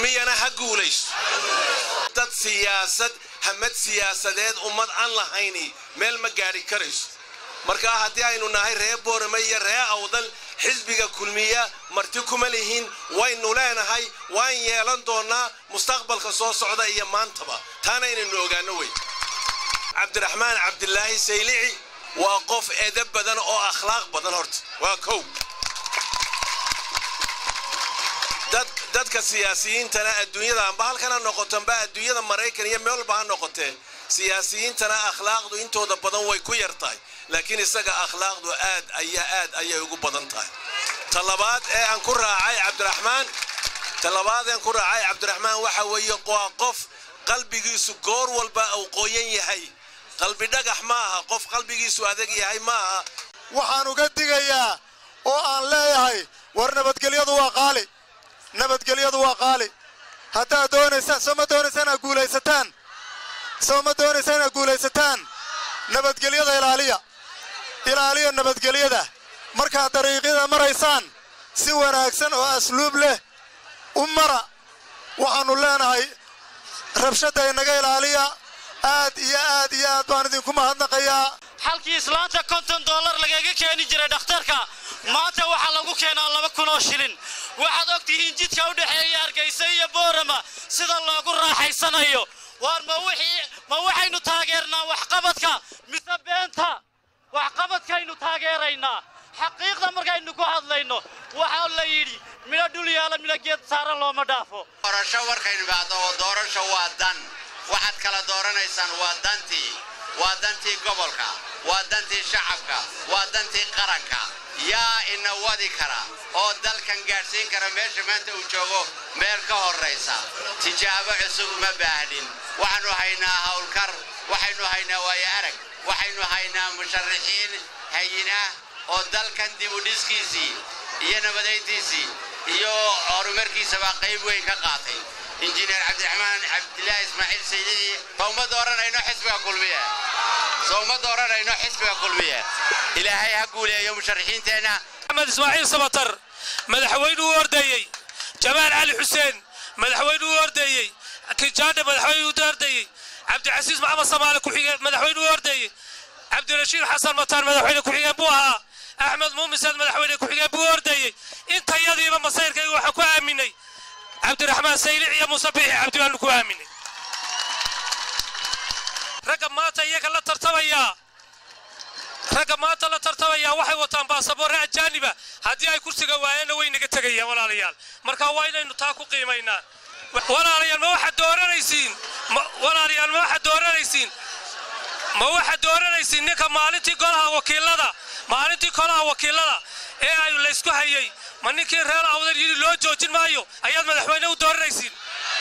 kulmiyana ha guulaysto dad siyaasad hamad siyaasadeed ummad aan lahayni meel ma gaadhi karayso markaa haddii aynu nahay ree boorame iyo ree awdal xisbiga kulmiya marti kuma lihin waynu leenahay waan yeelan doonnaa mustaqbalka soo socda iyo maantaba taana inaynu ogaano wey cabdiraxmaan cabdilaahi saylici waa qof edab badan oo akhlaaq badan horta waa kow dadka siyaasiyiintana adduunyada amba halkan ha noqotonba adduunyada maraykan iyo meel walba ha noqotee siyaasiyiintana akhlaaqdu intooda badan way ku yar tahay laakiin isaga akhlaaqdu aad ayaa aad ayay ugu badan tahay talabaad ee aan ku raacay cabdiraxmaan talabaad ee aan ku raacay cabdiraxmaan waxa weeye waa qof qalbigiisu goor walba uu qoyan yahay qalbi dhagax ma aha qof qalbigiisu adag yahay ma aha waxaan uga digayaa oo aan leeyahay war nabadgelyadu waa qaali nabadgelyadu waa qaali haddaad doonaysaan soo ma doonaysaan inaad guulaysataan soo ma doonaysaan inaad guulaysataan nabadgelyada ilaaliya ilaaliya nabadgelyada markaad dariiqyada maraysaan si wanaagsan oo asluub leh u mara waxaannu leenahay rabshadda inaga ilaaliya aad iyo aad iyo aad baan idinku mahadnaqayaa xalkii islaanta konton dollar lagaga keeni jiray dhakhtarka maanta waxaa lagu keenaa laba kun oo shilin waxaad ogtihiin jidka u dhexeeya hargaysa iyo boorama sida loogu raaxaysanayo waar ma wixii ma waxaynu taageernaa waxqabadka mise beenta waxqabadkaynu taageeraynaa xaqiiqda markaynu ku hadlayno waxaa la yidhi midho dhul yaala midho geed saaran looma dhaafo doorasho markaynu baahdo oo doorasho waa dan waxaad kala dooranaysaan waa dantii waa dantii gobolka waa dantii shacabka waa dantii qaranka yaa ina wadi kara oo dalkan gaadhsiin kara meesha maanta uu joogo meel ka horraysa tijaabo cusub uma baahnin waxaannu haynaa hawlkar waxaynu haynaa waayo arag waxaynu haynaa musharaxiin hayinah oo dalkan dib u dhiskiisii iyo nabadayntiisii iyo horumarkiisabaa qayb weyn ka qaatay injineer cabdiraxmaan cabdilaahi ismaaciil saydici sowma dooranayno xisbiga kulmiye sowma dooranayno xisbiga kulmiye ilaahay ha guuleeyo musharaxiinteenna axmed ismaaciil sabatar madaxweyne u ordeeyey jamaal cali xuseen madaxweyne u ordeeyey kijaadhe madaxweyne u ordeeyey cabdicasiis maxamed samaale kuxigeen madaxweyne u ordeeyey cabdirashiid xasan mataan madaxweyne ku-xigeen buu ahaa axmed muumisaad madaxweyne ku-xigeen buu ordeeyey intayadiiba masayrkayga waxaan ku aaminay cabdiraxmaan saylic iyo muuse biixi cabdi baanu ku aaminay ragga maanta iyaga la tartamayaa ragga maanta la tartamayaa waxay wataan baasaboorre ajaaniba haddii ay kursiga waayeenna way naga tegayaan walaalayaal marka waa inaynu taa ku qiimaynaa walaalayaal ma waxaad dooranaysiin walaalayaal ma waxaad dooranaysiin ma waxaad dooranaysiin ninka maalintii golaha wakiilada maalintii golaha wakiilada ee ay laysku hayay ma ninkii reer awdal yidhi loo joojin maayo ayaad madaxweyne u dooranaysiin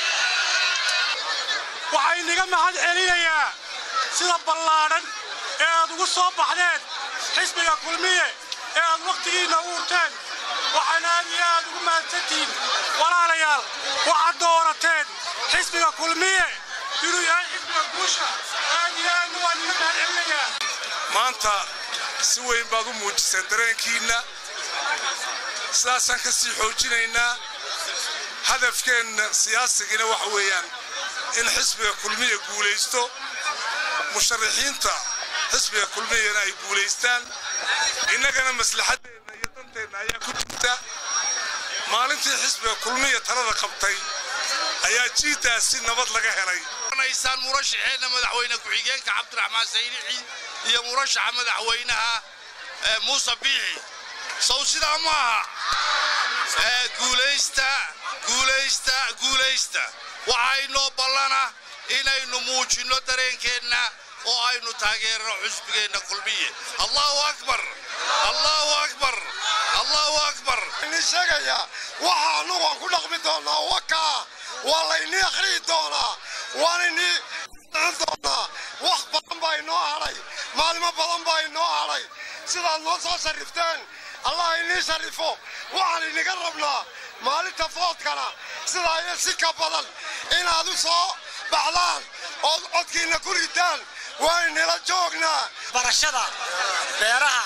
waxaa inaga mahad celinayaa sida ballaadhan ee aad ugu soo baxdeen xisbiga kulmiye ee aad wakhtigiinna u urteen waxaana aad iyo aad ugu mahadsantihiin walaalayaal waxaad doorateen xisbiga kulmiye inuu yahay xisbiga guusha aad iyo aadna waan inaga mahad celinayaa maanta si weyn baad u muujiseen dareenkiinna sidaasaan ka sii xoojinaynaa hadafkeenna siyaasigina waxa weeyaan in xisbiga kulmiya guulaysto musharaxiinta xisbiga kulmiyana ay guulaystaan innagana maslaxaddeenna iyo danteenna ayaa ku jirta maalintii xisbiga kulmiya talada qabtay ayaa jiiddaas si nabad laga helay naysaan murashaxeenna madaxweyne ku-xigeenka cabdiraxmaan saylici iyo murashaxa madaxweynaha muuse biixi sow sidaa ma aha guulaysta guulaysta guulaysta waxaynoo ballana inaynu muujinno dareenkeenna oo aynu taageerno xusbigeenna kulmiye allahu akbar allahu akbar allahu akbar ini sheegaya waxa annagu aan ku dhaqmi doonaa wakaa waa laynii akhriyi doonaa waan inii doonaa wax badan baa inoo hadhay maalimo badan baa inoo hadhay sidaad noo soo sharrifteen allah inii sharrifo waxaan iniga rabnaa maalinta foodkana sidaa iyo si ka badan inaad u soo baxdaan ood codkiinna ku ritaan waynila joognaa barashada beeraha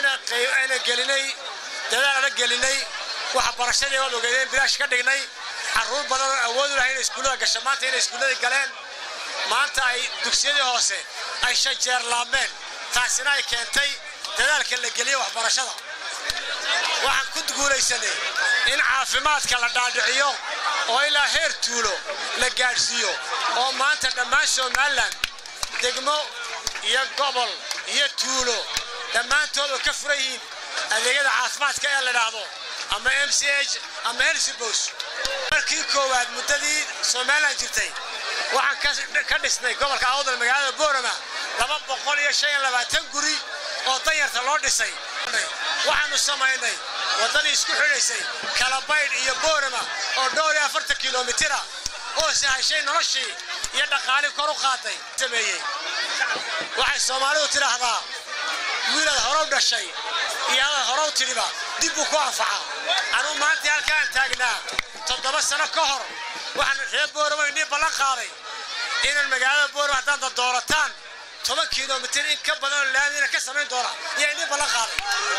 inaan gelinay dadaal ana gelinay waxa barashadii waad ogeedeen bilaash ka dhignay carruur badan oo awood u lahay inay iskuullada gasho maanta inay iskuulladii galeen maanta ay dugsiyadii hoose ay shan jeer laabmeen taasina ay keentay dadaalka la geliyo waxbarashada waxaan ku guulaysanay in caafimaadka la dhaadhiciyo oo ilaa heer tuulo la gaadhsiiyo oo maanta dhammaan somalilan degmo iyo gobol iyo tuulo dhammaantood oo ka furan yihiin adeegyada caafimaadka ee la dhaahdo ama m c h ama helsibos markii koowaad muddadii somalilan jirtay waxaan ka dhisnay gobolka awdal magaalada boorama laba boqol iyo shan iyo labaatan guri oo danyarta loo dhisay waxaannu samaynay waddadii isku xidhaysay kalabaydh iyo boorama oo dhowr iyo afartan kilomitira oo sahashay noloshii iyo dhaqaalii kor u qaaday sameeyey waxay soomaalidu tidhaahdaa wiilaad horow dhashay iyo adaad horow tidhiba dib buu ku anfaca anuu maantii halkaan taagnaa toddoba sano ka hor waxaan reer boorama inii ballan qaaday inaan magaalada boorama haddaad doorataan toban kilomitir in ka badan oo laamina ka samayn doona iyo inii ballan qaaday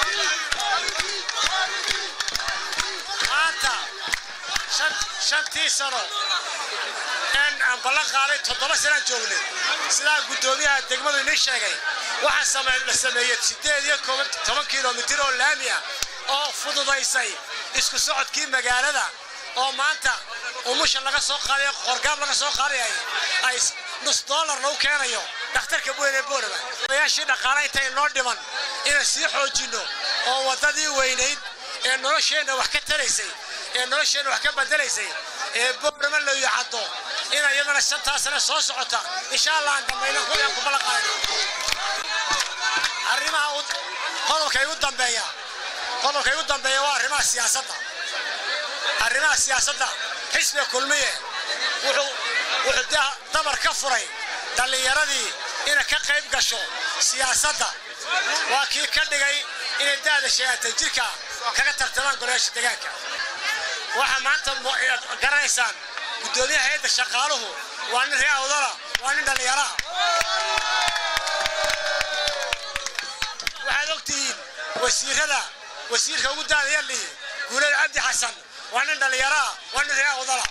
maanta shantii sano een aan ballan qaaday toddoba sanaan joognay sidaa guddoomiyaha degmadu inii sheegay waxaa la sameeyey siddeed iyo toban kilomitir oo laami ah oo fududaysay isku socodkii magaalada oo maanta umusha laga soo qaadayo qorgaab laga soo qaadayay ay nus dollar lagu keenayo dhakhtarka weyn ee boorama odayaashii dhaqaale intay noo dhiman inaan sii xoojinno oo waddadii weynayd ee nolosheenna wax ka taraysay ee nolosheenna wax ka bedelaysay ee boorama la yacaddo in iyadana shantaa sane soo socota insha allah aan dambayno kuyaan ku ballanqaadayno arrimaha qodobka igu dambeeya qodobka igu dambeeya waa arrimaha siyaasadda arrimaha siyaasadda xisbiga kulmiye wuxuu wuxuu dee dabar ka furay dhallinyaradii inay ka qayb gasho siyaasadda waa kii ka dhigay inay da'da sheegatay jirka kaga tartamaan golayaasha deegaanka waxaa maanta garanaysaan guddoomiyaha hayadda shaqaaluhu waa nin ree awdala waa nin dhallinyaraha waxaad ogtihiin wasiirada wasiirka ugu daadaya lihi guulada cabdi xasan waa nin dhallinyaraha waa nin ree awdala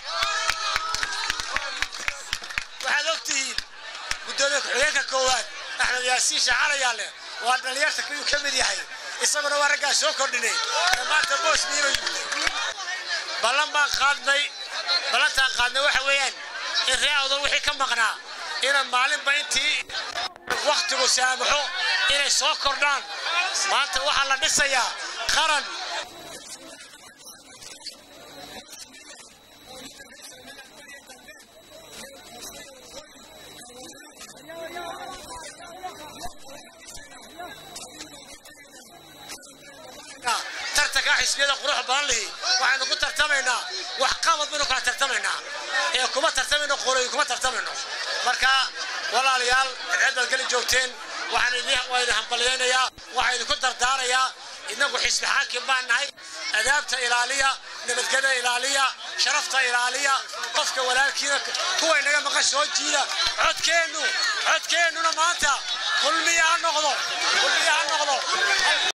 waxaad ogtihiin guddoomiye ku-xigeenka koowaad axmed yaasiin shaacalayaale waa dhallinyarta kuyuu ka mid yahay isaguna waa raggaa soo kordhinay ee maanta boos miino yimid ballan baan qaadnay ballantaan qaadnay waxa weeyaan in ree awdal wixii ka maqnaa inaan maalinba intii wakhtigu saamaxo inay soo kordhaan maanta waxaa la dhisayaa qaran tartanka xisbiyada qurux badan lihi waxaynu ku tartamaynaa wax qabad baynu kala tartamaynaa ee kuma tartamayno qoloyin kuma tartamayno marka walaalayaal cid baad geli joogteen waxaan idin waa idin hambalyaynayaa waxaan idinku dardaarayaa innagu xisbi xaakim baan nahay adaabta ilaaliya nabadgeda ilaaliya sharafta ilaaliya qofka walaalkiina kuwa inaga maqan soo jiida codkeennu codkeennuna maanta kulmiya ha noqdo kulmiya ha noqdo